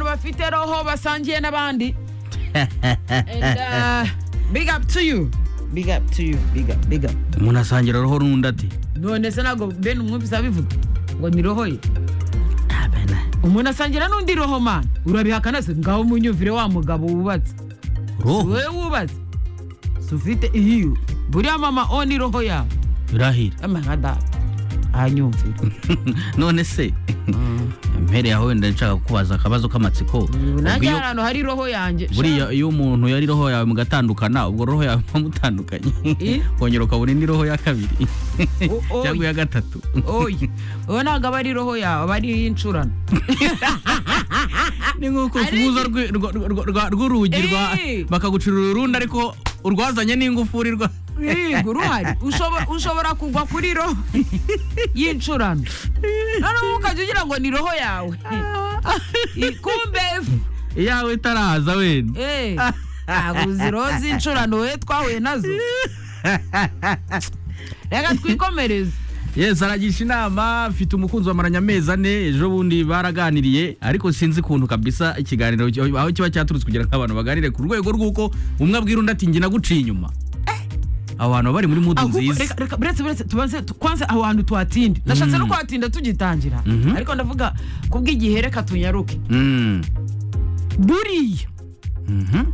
ufite roho basangiye n'abandi And, uh, big up to you big up to you big up big up umuntu asangira roho n'undi ati none se ntabwo ben umwumvise abivuga ngo ni roho ye umuntu asangira n'undi roho mana urabihakana se ngaho munyumvire wa mugabo wubatse roho wowe wubatse si ufite iyo buriya mama o ni roho yawe birahira ama nka data ahanyumvire none se mpere yaho wenda nshaka kukubaza akabazo k'amatsiko Ubwo nanjye iyo- hari ahantu hari roho yanjye buriya iyo umuntu yari roho yawe mugatandukana ubwo roho yawe muba mutandukanye Eh? kongera ukabona indi roho ya kabiri O- oya. cyangwa iya gatatu oya uwo ntabwo aba ari roho yawe aba ari iy'incurano ni nk'uko Ari- ufunguza rwi- rwa- rwa- rwa- rw'urugi rwa- Eh. bakagucurura urundi ariko urwazanye n'ingufuri rwa Yego uruhari ushobora ushobora kugwa kuri roho y'incurano noneho ukajya ugira ngo ni roho yawe I- kumbe f- iyawe itaraza wenda eh, ntabwo uzi roho z'incurano we twahuye nazo reka twikomereze yes aragisha inama afite umukunzi wamaranye amezi ane ejo bundi baraganiriye ariko sinzi ukuntu kabisa ikiganiro cyo- aho kiba cyaturutse kugira ngo abantu baganire ku rwego rw'uko umwe abwira undi ati njye naguciye inyuma abantu baba bari muri mudu ahubwo nziza reka reka buretse buretse tubanze tu- kwanza aho hantu tuhatinde nashatse no Mm. kuhatinda tugitangira Mhm. ariko ndavuga kubw'igihe reka tunyaruke Mm. buriya Mhm.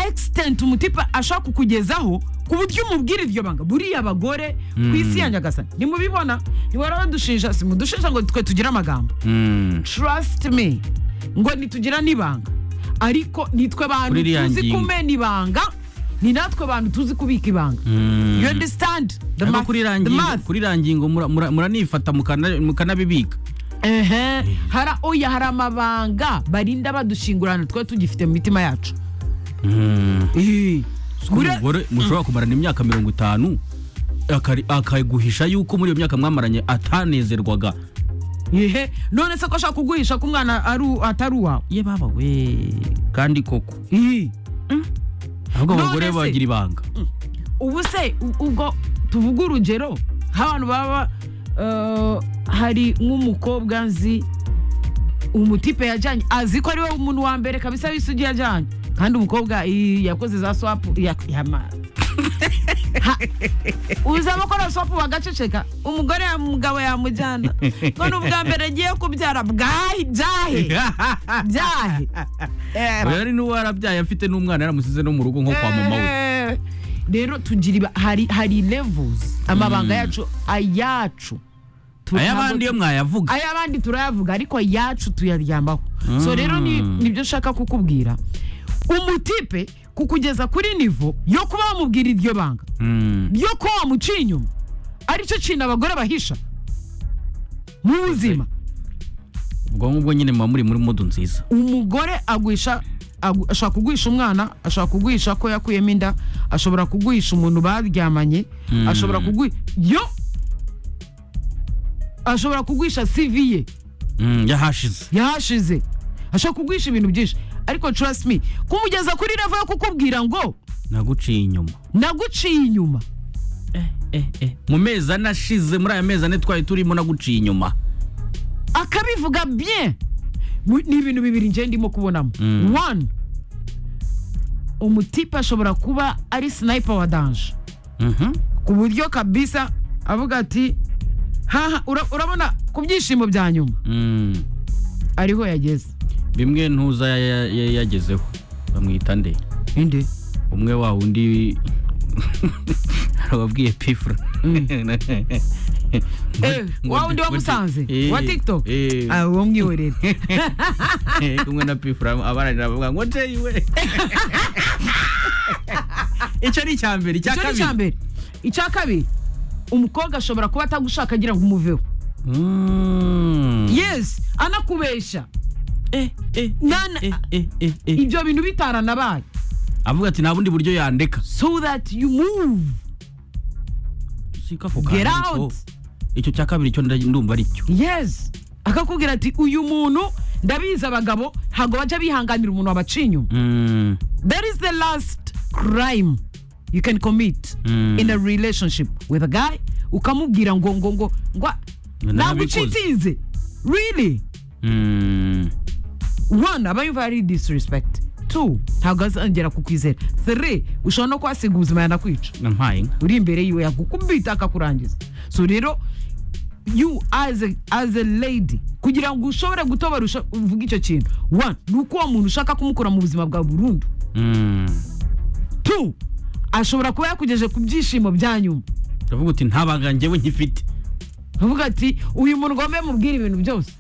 extent umutipa ashaka kukugezaho ku buryo umubwira iryo banga buriya abagore ku isi ya nyagasani nimubibona ntiwara badushinja si mudushinja ngo twe tugire amagambo Mm. trust me ngo ntitugira n'ibanga ariko nitwe bantu Kuri iriya tuzi ngingo. kumena ibanga ni natwe bantu tuzi kubika ibanga Mm. you understand the Ariko math- kuri iriya the ngingo- math. kuri iriya ngingo mura- mura- muranifata mukana- mukanabibika ehe hari oya hari amabanga barinda badushingurana twe tugifite mu mitima yacu Eh. Ko Bure- umugore mushobora kumarana imyaka mirongo itanu akari- akaguhisha yuko muri iyo myaka mwamaranye atanezerwaga Ehe, none se ko ashaka kuguhisha ko umwana ari u- atari uwawe ye baba we kandi koko Ih, ahubwo None abagore se- bagira ibanga ubu se u- ubwo tuvuga urugero nk'abantu baba eh, hari nk'umukobwa nzi umutipe yajyanye azi ko ari we umuntu wa mbere kabisa w'isugi yajyanye kandi umukobwa ih, yakoze za swapu ya- yama- Ha, uzi abakora swapu bagaceceka umugore ya mugabo yamujyana none ubwa mbere agiye kubyara bwahe byahe byahe Eh, Oya, ari n'uwo yarabyaye afite n'umwana yaramusize no mu rugo nko kwa mama we Eh, rero tugira iba- hari hari levels amabanga yacu ayacu Tu- ay'abandi yo ntabwo- mwayavuga ay'abandi turayavuga ariko ayacu tuyaryambaho so rero ni- nibyo nshaka kukubwira umutipe kukugeza kuri nivo yo kuba wamubwira iryo banga Mm. yo kuba wamuciye inyuma aricyo kintu abagore bahisha mu buzima ubwo ngubwo nyine muba muri muri mudu nziza umugore agwisha agu- ashobora kuguhisha umwana ashobora kuguhisha ko yakuyemo inda ashobora kuguhisha umuntu baryamanye ashobora kuguhisha yo ashobora kuguhisha CV ye Mm, yahashize yahashize ashobora kuguhisha ibintu byinshi ariko trust me kumugeza kuri level yo kukubwira ngo naguciye inyuma naguciye inyuma mu mezi ane ashize muri aya mezi ane twari turimo naguciye inyuma akabivuga bien Mu- ni ibintu bibiri njye ndimo kubonamo Mm. one umutipe ashobora kuba ari sniper wa danje Mhm. ku buryo kabisa avuga ati haha ura- urabona ku byishimo bya nyuma Mm. ariho yageze bimwe ntuza ya- ya- ya- yagezeho bamwita nde inde umwe wa undi wabwiye pifura Eh, wa wundi wamusanze wa tiktok Ah, uwo mwihorere kumwe na pifura abaranira bavuga ngo njeyi we icyo ni icya mbere icya icyo ni icya kabiri mbere icya kabiri umukobwa ashobora kuba atagushaka agira ngo umuveho Mm. yes anakubeshya Eh, eh, Nana- eh, eh, eh, eh. ibyo bintu bitaranabaye avuga ati nta bundi buryo yandeka so that you move siko ako Get kantu ariko out. icyo cya kabiri cyo nda- ndumva ari cyo yes akakubwira ati uyu muntu ndabizi abagabo ntabwo bajya bihanganira umuntu wabaciye inyuma Mm, That is the last crime you can commit Mm. in a relationship with a guy ukamubwira ngo ngo ngo ngo ntabwo Ngo narabikoze." ucitinze really mm. one aba yumva ari disrespect two ntabwo azongera kukwizera three ushobora no kuhasiga ubuzima yanakwica nampaye inka uri imbere yiwe yakukubita akakurangiza so rero you as a, as a lady kugira ngo ushobore gutobora usha- uvuge icyo kintu one ni uko uwo muntu ushaka kumukura mu buzima bwa burundu Mm. two ashobora kuba yakugejeje ku byishimo bya nyuma ndavuga uti ntabaga njyewe nkifite uvuga ati uyu muntu ngo mbe mubwira ibintu byose